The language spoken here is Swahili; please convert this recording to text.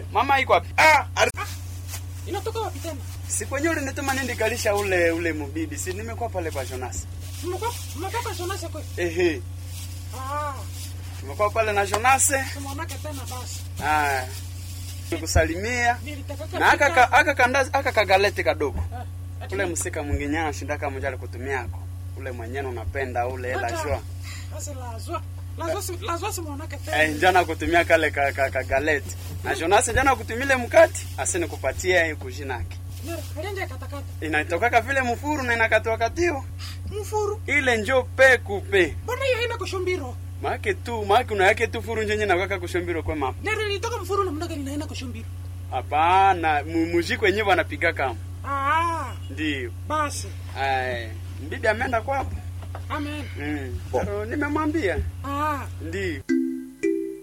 Mama iko wapi? Ah, ari- Inatoka wapi tena? Si kwenye ulinituma nindi kalisha ule ule mubibi. Si nimekuwa pale kwa Jonas. Mmekuwa mmetoka Shonase kweli? Ehe. Ah, Nimekuwa pale na Jonas. tumeonake tena basi. Ah. Kusalimia. Nilitaka Na aka ka- aka kandazi aka kagaleti kadogo. ati Ule msika mwingine anashinda kama mjali kutumiako. Ule mwenyewe unapenda ule la Hata- jua. Basi lazwa. Lazwa si lazwa si muonake tena. Eh, jana kutumia kale ka, ka, ka galeti. Na Jonas jana kutumile mkati, asini kupatia hiyo kujinaki. Nero, alienje katakata. Inatokaka vile mfuru na inakatwa katio. Mfuru. Ile njo pe kupe. Mbona hiyo haina kushumbiro? Maake tu, maake una yake tu furu njenye na kaka kushombiro kwa mama. Nero ilitoka mfuru na mnaga inaina kushumbiro. Hapana, mu- muziki wenyewe wanapiga kama. Ah, Ndio. basi. Ai, mbibi ameenda kwapo. Amen. Mm. So, nimemwambia. Ah, Ndio.